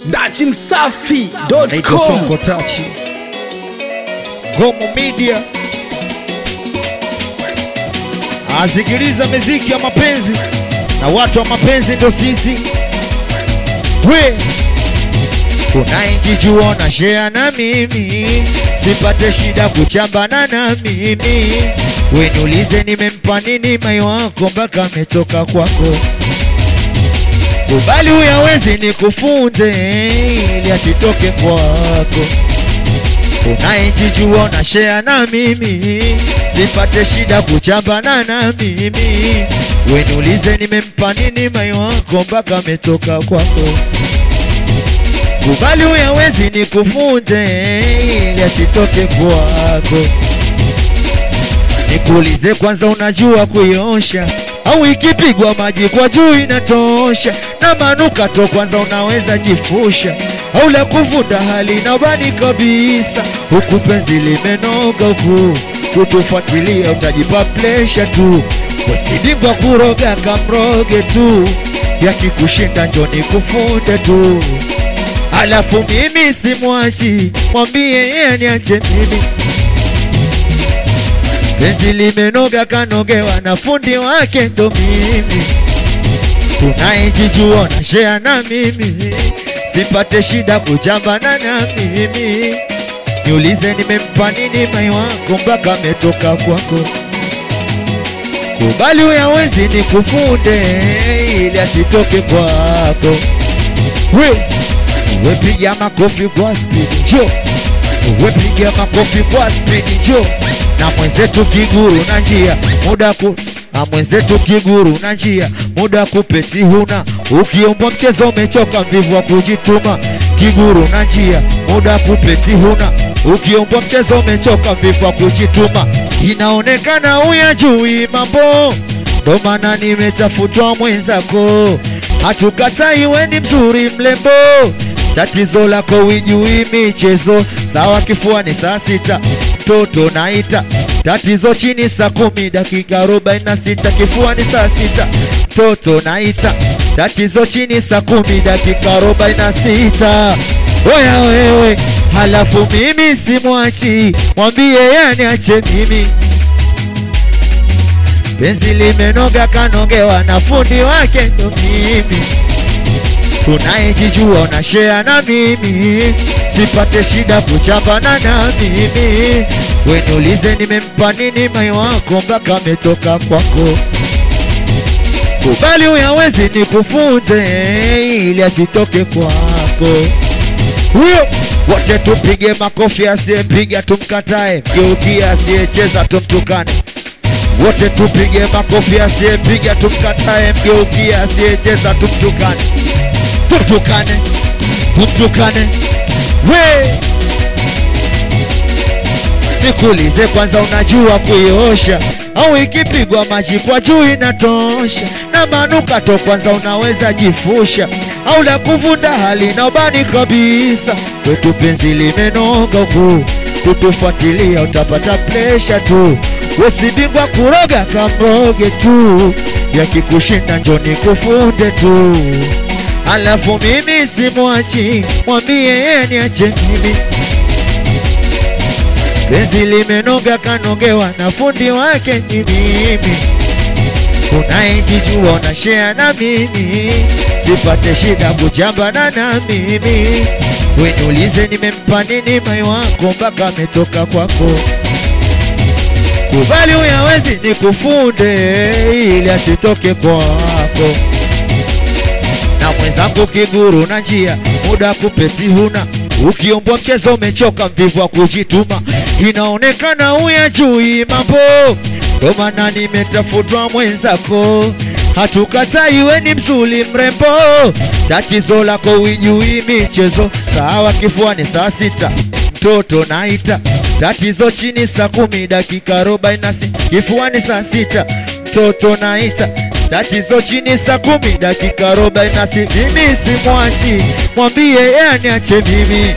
Dati naitwa Msafi.com Sonko Tachi, Gomo Media. Asikiliza miziki ya mapenzi na watu wa mapenzi ndo sisi. We unainjijua na share na mimi, sipate shida kuchambana na mimi. We niulize nimempa nini mai wako mpaka ametoka kwako kubali uyawezi ni kufunze ili asitoke kwako. Unaijijua na share na mimi, sipate shida kuchambana na mimi. We niulize nimempa nini mai wako mpaka ametoka kwako. Kubali uyawezi ni kufunze ili asitoke kwako. Nikuulize kwanza, unajua kuiosha au ikipigwa maji kwa juu inatosha? Na manukato kwanza unaweza jifusha au la kuvuta hali na bani kabisa, huku penzi limenoga huku kutufuatilia, utajipa plesha tu, wasidingwa kuroga kamroge tu, yakikushinda njoni kufunde tu, alafu mimi simwachi, mwambie yeye niache mimi penzi limenoga kanogewa na fundi wake ndo mimi, unayejijua na share na mimi, sipate shida kujambana na mimi. Niulize nimempa nini mai wako mpaka ametoka kwako. Kubali uyawezi ni kufunde ili asitoke kwako. We, we piga makofi kwa speed, jo we piga makofi kwa speed, jo na mwenzetu kiguru na njia muda ku na mwenzetu kiguru na njia muda kupeti huna ukiombwa mchezo umechoka mvivu wa kujituma kiguru na njia muda kupeti huna ukiombwa mchezo umechoka mvivu wa kujituma inaonekana uyajui mambo ndo maana nimetafutwa mwenzako hatukatai we ni mzuri mlembo tatizo lako wijui michezo sawa kifuani saa sita mtoto naita tatizo chini saa kumi dakika arobaini na sita kifuani saa sita mtoto naita tatizo chini saa kumi dakika arobaini na sita oya wewe halafu mimi simwachi mwambie yani ache mimi penzi limenoga kanogewa na fundi wake ndo mimi unayejijua una share na mimi, sipate shida kuchambana na mimi. We niulize nimempa nini mai wako mpaka ametoka kwako. Kubali uyawezi ni kufunze ili asitoke kwako. Huyo wote tupige makofi, asiyepiga tumkatae, mgeukia asiyecheza tumtukane. Wote tupige makofi, asiyepiga tumkatae, mgeukia asiyecheza tumtukane tumtukane tumtukane we nikuulize kwanza unajua kuiosha au ikipigwa maji kwa juu inatosha na manukato kwanza unaweza jifusha au la kuvunda hali na ubani kabisa kwetu penzi limenoga huku kutufuatilia utapata presha tu wesidingwa kuroga kamroge tu yakikushinda njoni kufunde tu alafu mimi simwachi, mwambie yeye niache mimi. Penzi limenoga kanogewa na fundi wake ni mimi, unayejijua na share na mimi, sipate shida kujambana na mimi. We niulize nimempa nini mai wako mpaka ametoka kwako. Kubali uyawezi ni kufunde ili asitoke kwako na mwenzangu kiguru na njia muda kupeti huna ukiombwa mchezo umechoka mvivu wa kujituma inaonekana uyajui mambo ndo maana nimetafutwa mwenzako hatukatai we ni mzuri mrembo tatizo lako wijui michezo sawa kifuani saa sita mtoto naita tatizo chini saa kumi dakika arobaini na sita kifuani saa sita mtoto naita tatizo chini saa kumi dakika arobaini na sita mimi simwachi mwambie yani ache mimi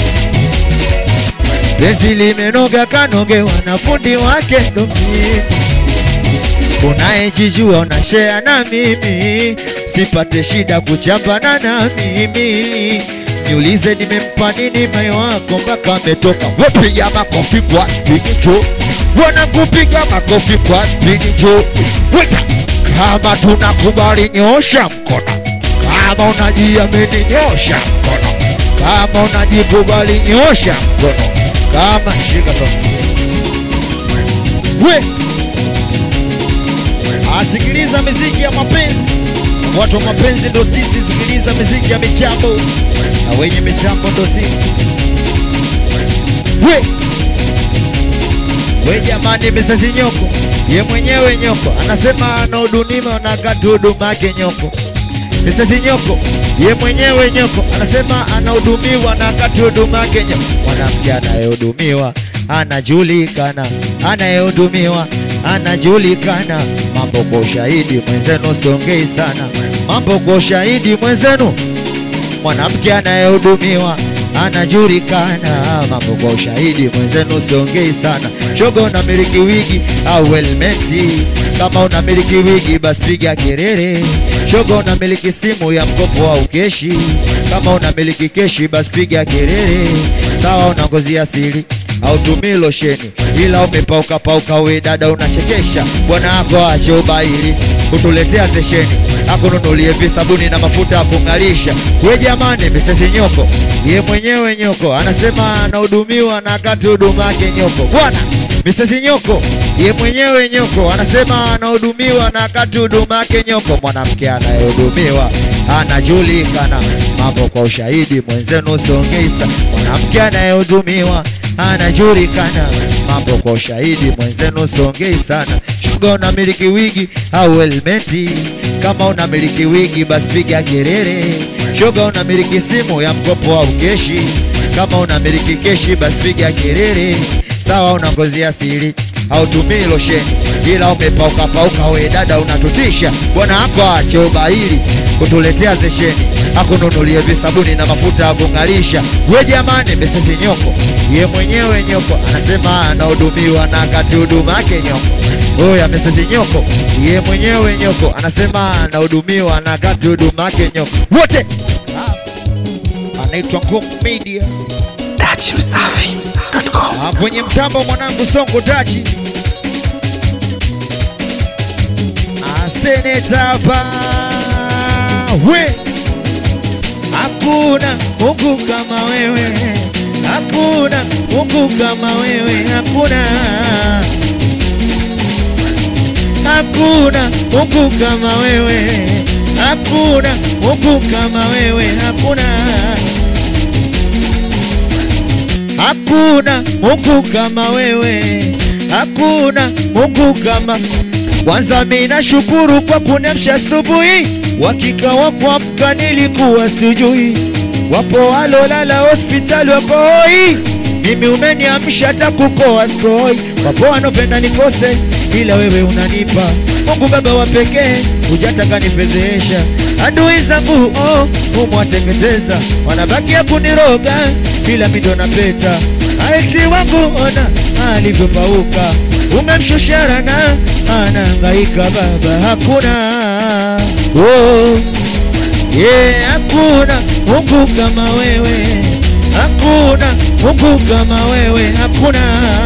penzi limenoga kanogewa na fundi wake ndo mimi unayejijua una share na mimi, sipate shida kuchambana na mimi. niulize nimempa nini moyo wako mpaka ametoka. Wepiga makofi kwa spidi jo, wanakupiga makofi kwa spidi jo. Weka kama tunakubali, nyosha mkono. Kama unajiamini, nyosha mkono. Kama unajikubali, nyosha mkono. Kama shika sasa, we asikiliza miziki ya mapenzi watu wa mapenzi ndo sisi, sikiliza miziki ya michambo na wenye michambo ndo sisi. We we jamani, misasi nyoko ye mwenyewe nyoko anasema anahudumiwa na kati huduma yake nyoko. Misasi nyoko ye mwenyewe nyoko anasema anahudumiwa na kati huduma yake nyoko. Mwanamke anayehudumiwa anajulikana, anayehudumiwa anajulikana. Mambo kwa ushahidi mwenzenu, songei sana. Mambo kwa ushahidi mwenzenu, mwanamke anayehudumiwa anajulikana. Mambo kwa ushahidi mwenzenu, songei sana. Shoga unamiliki wigi au helmeti? Kama unamiliki wigi, basi piga kelele. Shoga unamiliki simu ya mkopo au keshi? Kama unamiliki keshi, basi piga kelele. Sawa, una ngozi asili hautumii losheni ila umepauka pauka, we dada unachekesha. Bwana wako ache ubaili kutuletea stesheni, akununulie visabuni na mafuta ya kung'alisha. We jamani, misesi nyoko ye mwenyewe nyoko anasema anahudumiwa na kati huduma yake nyoko. Bwana misesi nyoko ye mwenyewe nyoko anasema anahudumiwa na kati huduma yake nyoko. Mwanamke anayehudumiwa anajulikana. Mambo kwa ushahidi mwenzenu, songeisa. Mwanamke anayehudumiwa anajulikana. Mambo kwa ushahidi mwenzenu, songei sana. Shuga unamiliki wigi au helmeti? Kama unamiliki wigi, basi piga kelele. Shoga unamiliki simu ya mkopo au keshi? Kama unamiliki keshi, basi piga kelele. Sawa, una ngozi asili hautumii losheni ila umepauka pauka, we dada unatutisha. Bwana wako ache ubaili kutuletea zesheni, akununulie visabuni na mafuta ya kung'alisha. We jamani, mesesi nyoko ye mwenyewe nyoko anasema anahudumiwa na kati huduma yake nyoko. Oya, mesesi nyoko ye mwenyewe nyoko anasema anahudumiwa na kati huduma yake nyoko. Wote anaitwa Ngong Media Dachimsafi.com. Ah, kwenye mtambo mwanangu Songo Tachi Ah, seneta ba we hakuna Mungu kama wewe, hakuna Mungu kama wewe, hakuna hakuna Mungu kama wewe, hakuna Mungu kama wewe, hakuna Hakuna Mungu kama wewe, hakuna Mungu kama kwanza. Mimi nashukuru kwa kuniamsha asubuhi, wakika wa kuamka nilikuwa sijui. Wapo walolala hospitali wako hoi, mimi umeniamsha hata kukoa skoi. Wapo wanopenda nikose, ila wewe unanipa. Mungu Baba wa pekee, hujataka nifedhesha. Adui zangu oh, umwateketeza, wanabakia kuniroga bila mido na peta. Aisi wangu ona alivyopauka, umemshusha rana, anahangaika baba, hakuna oh, yeah, hakuna Mungu kama wewe, hakuna Mungu kama wewe, hakuna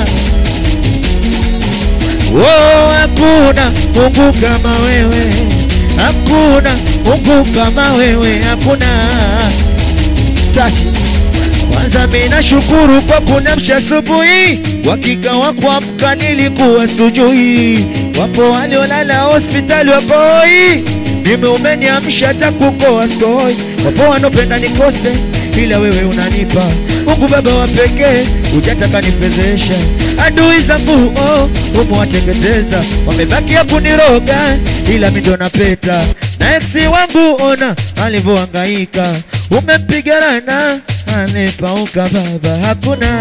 oh, hakuna Mungu kama wewe, hakuna Mungu kama wewe, hakuna tachi kwanza mimi nashukuru kwa kunamsha asubuhi, wakika wa kuamka nilikuwa sujui. Wapo waliolala hospitali wako hoi, mimi umeniamsha hata kukoa skoi. Wapo wanopenda nikose, ila wewe unanipa. Mungu Baba wa pekee, hujataka nifedhesha. Adui zangu oh, umewateketeza, wamebakia kuniroga, ila mimi ndo napeta. Na eksi wangu ona alivyohangaika, umempiga rana amepauka baba, hakuna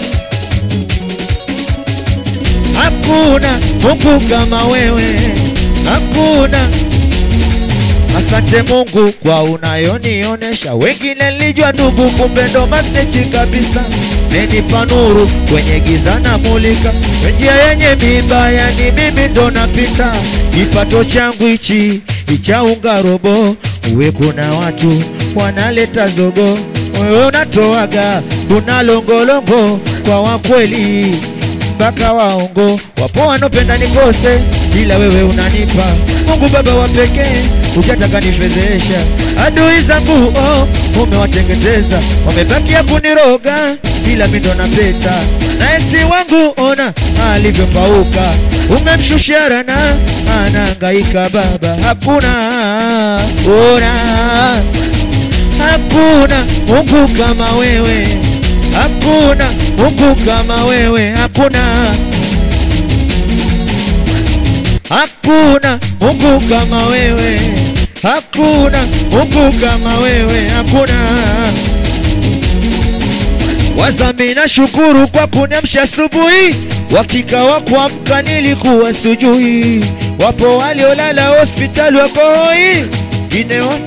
hakuna Mungu kama wewe, hakuna. Asante Mungu kwa unayonionesha, wengine nilijua ndugu, kumbe ndo masteji kabisa. Menipa nuru kwenye giza na mulika, njia yenye mibaya ni mimi ndo napita. Kipato changu hichi icha unga robo, uwe kuna watu wanaleta zogo wewe unatoaga una longolongo kwa wakweli mpaka waongo wapo wanopenda nikose ila wewe unanipa Mungu Baba wa pekee hujataka nifedhesha adui zangu oh, umewatengeteza wamebakia kuniroga ila mi ndo napeta na esi wangu ona alivyopauka umemshushia rana anahangaika baba hakuna ona hakuna Mungu kama wewe hakuna Mungu kama wewe hakuna hakuna Mungu kama wewe hakuna Mungu kama wewe hakuna Wazami na shukuru kwa kuniamsha asubuhi, wakika wa kuamka nilikuwa sujui. Wapo waliolala hospitali wako hoi, ngine wa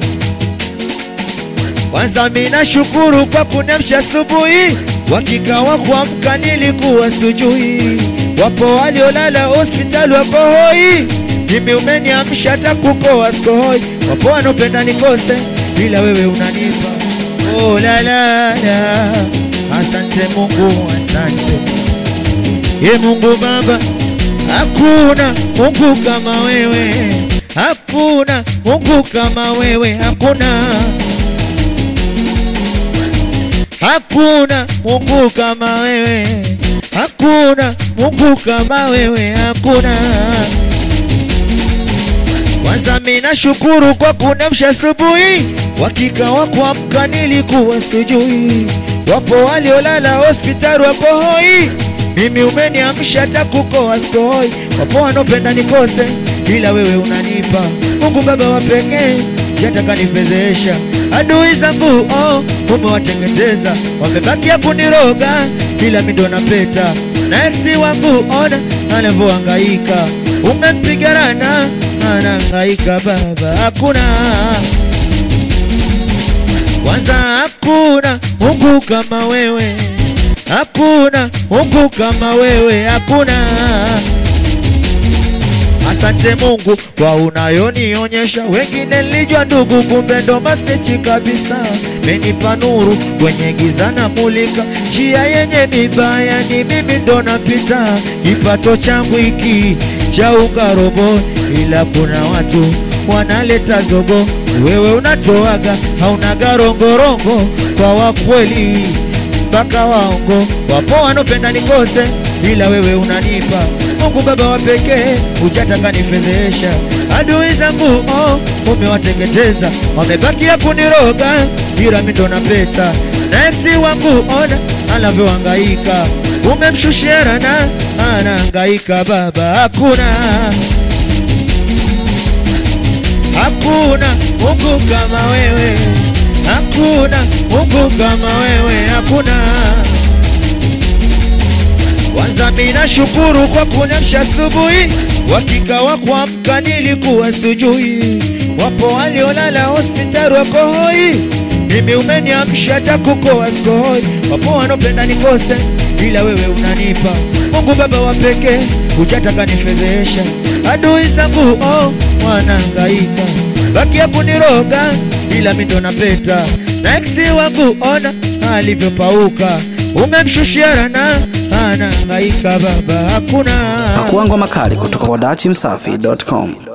Wazami na shukuru kwa kuniamsha asubuhi, wakika wa kuamka nilikuwa sujui. Wapo waliolala hospitali wako hoi, mimi umeniamsha hata kukoa sikohoi. Wapo wanopenda nikose, ila wewe unanipa oh, la, la, la. Asante Mungu, asante ye Mungu Baba, hakuna Mungu kama wewe, hakuna Mungu kama wewe, hakuna hakuna Mungu kama wewe, hakuna Mungu kama wewe, hakuna. Kwanza mimi nashukuru kwa kunamsha asubuhi, wakika wa kuamka nilikuwa sujui. Wapo waliolala hospitali wako hoi, mimi umeniamsha hata kukoa sikohoi. Wapo wanopenda nikose, ila wewe unanipa. Mungu Baba wa pekee, jataka nifedhesha adui zangu oh, umewatengeteza wamebakia kuniroga, ila mimi ndo napeta na eksi wangu ona anavyohangaika, umempiga rana anahangaika baba, hakuna kwanza, hakuna Mungu kama wewe, hakuna Mungu kama wewe, hakuna. Asante Mungu kwa unayonionyesha, wengine nilijua ndugu, kumbe ndo mastechi kabisa. Menipa nuru kwenye giza na mulika, njia yenye mibaya ni mimi ndo napita. Kipato changu hiki cha ukarobo, ila kuna watu wanaleta zogo. Wewe unatoaga hauna garongorongo kwa wakweli mpaka waongo. Wapo wanopenda nikose, ila wewe unanipa Mungu Baba wa pekee, hujataka nifedhesha. Adui zangu oh, umewateketeza, wamebakia kuniroga, ila mimi ndo napeta. Na eksi wangu ona anavyohangaika, umemshushia rana, anahangaika baba, hakuna hakuna Mungu kama wewe, hakuna Mungu kama wewe, hakuna kwanza mimi nashukuru kwa kuniamsha asubuhi, wakika wa kuamka nilikuwa sujui. Wapo waliolala hospitali wako hoi, mimi umeniamsha hata kukoa sikohoi. Wapo wanopenda nikose, ila wewe unanipa. Mungu Baba wa pekee, hujataka nifedhesha. Adui zangu oh, wanahangaika bakia kuniroga, ila mimi ndo napeta. Na eksi wangu ona alivyopauka, umemshushia rana anahangaika baba, hakuna Pakuangwa makali kutoka kwa dachimsafi.com.